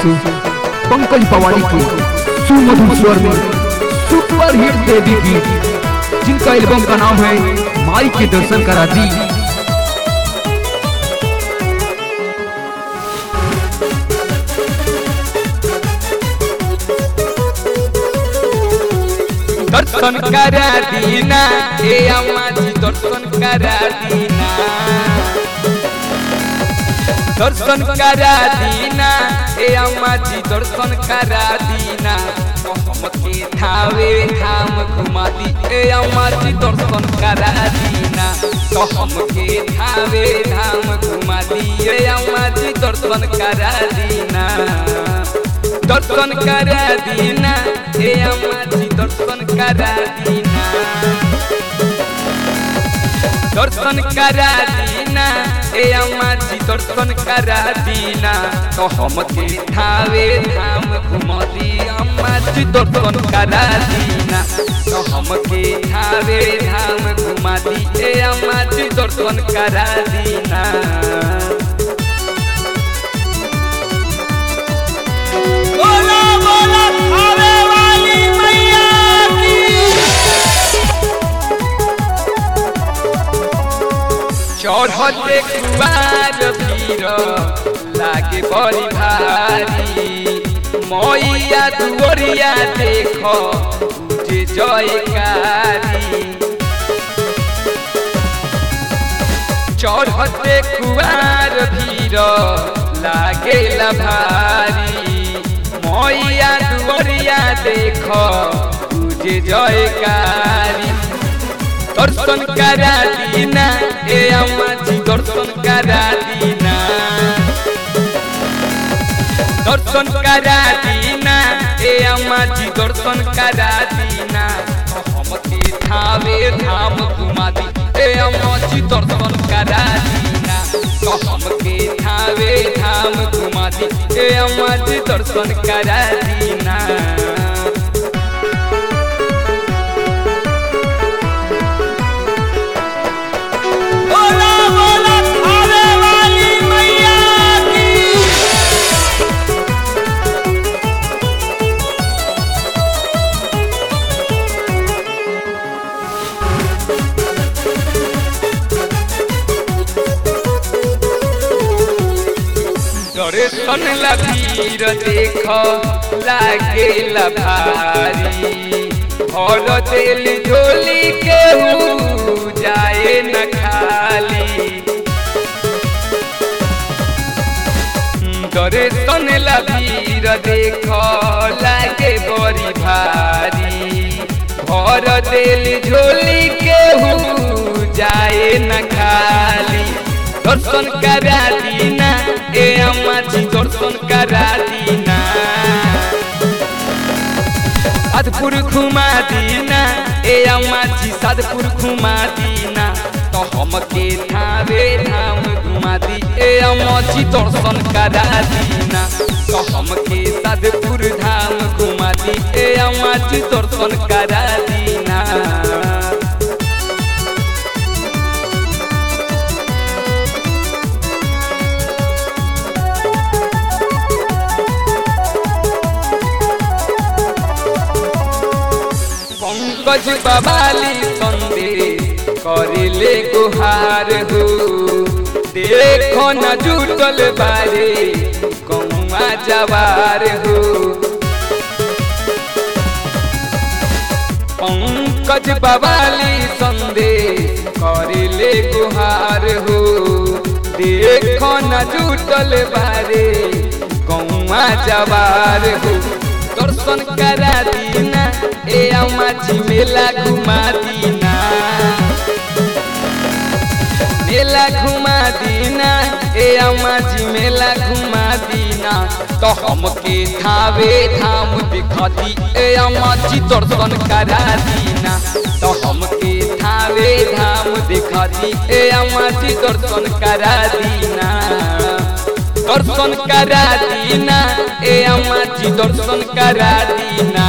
से पंकज पवारी के सुमधुर स्वर में सुपर हिट देवी गीत जिनका एल्बम का नाम है माई के दर्शन करा दी दर्शन करा दीना ए अम्मा जी दर्शन करा दीना दर्शन करा दीना ए अम्मा जी दर्शन करा दीना तो हमके थावे धाम घुमा दी ए अम्मा जी दर्शन करा दीना तो हमके थावे धाम घुमा दी ए अम्मा जी दर्शन करा दीना दर्शन करा दीना हे अम्मा जी दर्शन करा दीना दर्शन करा दीना हे अम्मा जी दर्शन करा दीना तो हमके थावे धाम घुमा दी अम्मा जी दर्शन करा दीना तो हमके थावे धाम घुमा दी हे अम्मा जी दर्शन करा दीना बोला बोला खावे वाली मैया की चढ़ते कुआर भीर लागे बड़ी भारी मैया दुवरिया देख जे जयकारी चढ़ते कुआर भीर लागे भारी मैया दुवरिया देख जे जयकारी दर्शन करा दीना ए अम्मा जी दर्शन करा दीना दर्शन करा दीना ए अम्मा जी दर्शन करा दीना तो हमके थावे धाम घुमा दी ए अम्मा जी दर्शन करा दीना तो हमके थावे धाम घुमा दी ए अम्मा जी दर्शन करा दीना बोला बोला खावे वाली मैया की दर्शन लबीर देख लागे भारी भर दिल झोली के जाए न खाली दर्शन लबीर देख लागे बड़ी भारी भर दिल झोली के जाए न खाली दर्शन करा दीना ए अम्मा जी दर्शन करा दीना साधपुर घुमा दीना ए अम्मा जी साधपुर घुमा दीना तो हमके थावे धाम घुमा दी ए अम्मा जी दर्शन करा दीना तो हमके साधपुर धाम घुमा दी ए अम्मा जी दर्शन करा दीना पंकज बबाली संदेश करिले गुहार हो देखो न जुटल बारे कौआ जवार हो पंकज बबाली संदेश करिले गुहार हो देखो न जुटल बारे कौआ जवार हो दर्शन करा दीना ए अम्मा जी मेला घुमा दीना मेला घुमा दीना ए अम्मा जी मेला घुमा दीना तो हमके थावे धाम दिखा दी ए अम्मा जी दर्शन करा दीना तो हमके थावे धाम दिखा दी ए अम्मा जी दर्शन करा दीना दर्शन करा दीना ए अम्मा जी दर्शन करा दीना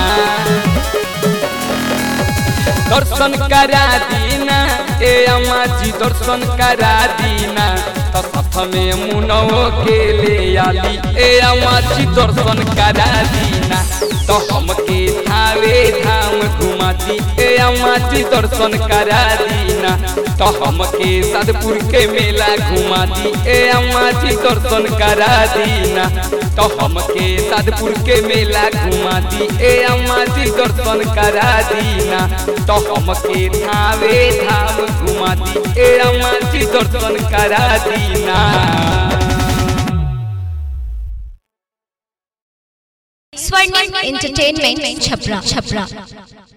दर्शन करा दीना ए अम्मा जी दर्शन करा दीना तो हाथ में मुनवो के ले आली ए अम्मा जी दर्शन करा दीना तो हमके थावे धाम घुमाती ए अम्मा जी दर्शन करा दीना तो हमके साधपुर के मेला घुमा दी ए अम्मा जी दर्शन करा दीना तो हमके साधपुर के मेला घुमा दी ए अम्मा जी दर्शन करा दीना तो हमके थावे धाम घुमा दी ए अम्मा जी दर्शन करा दीना स्वर्णिम एंटरटेनमेंट छपरा छपरा